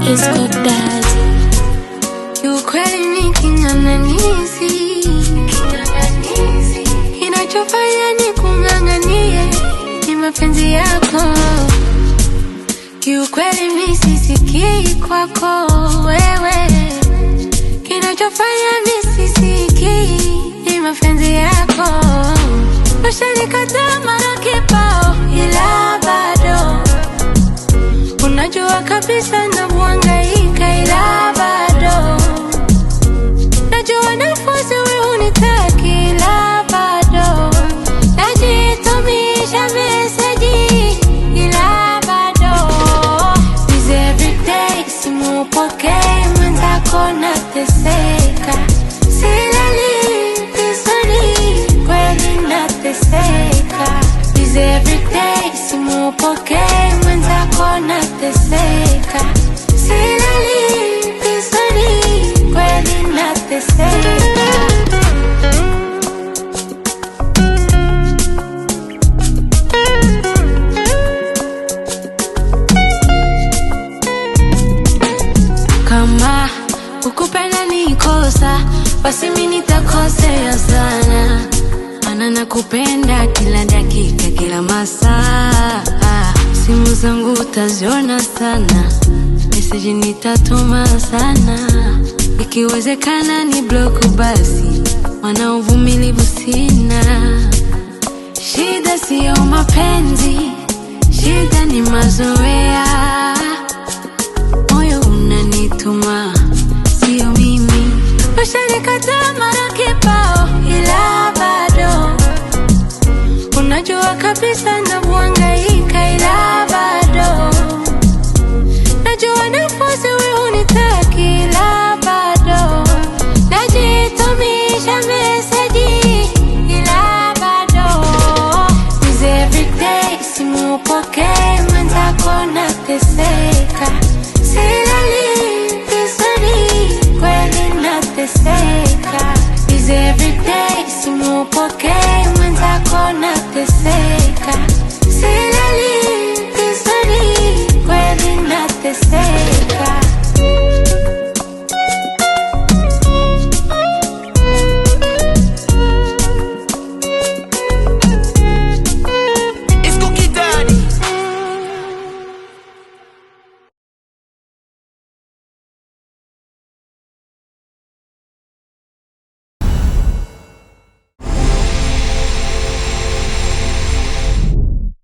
Disco Daddy. Kiukweli ni king'ang'anizi, kinachofanya ni kung'ang'anie ni mapenzi yako. Kiukweli mi sisikii kwako wewe, kinachofanya mi sisikii ni mapenzi yako. Ushanikataa mara kibao, ila bado unajua kabisa navyohangaika, ila bado najua nafasi wewe unitaki, ila bado najitumisha meseji, ila bado Busy everyday, simupokee mwenzako nateseka, silali vizuri, kweli nateseka. Busy everyday, simupokee mwenzako nateseka, silali vizuri, kweli nateseka. Kama ukupenda ni kosa, basi mi nitakosea sana, mana nakupenda kila dakika, kila masaa. Simu zangu utaziona sana, meseji nitatuma sana, ikiwezekana ni bloku basi, mana uvumilivu sina. Shida siyo mapenzi, shida ni mazoea moyo unanituma, sio mimi. Ushanikataa mara kibao, ila bado unajua kabisa navyohangaika, ila bado najua nafasi wewe unitaki, ila bado najitumisha meseji, ila bado Busy everyday, simupokee mwenzako nateseka, silali vizuri, kweli nateseka. Busy everyday, simupokee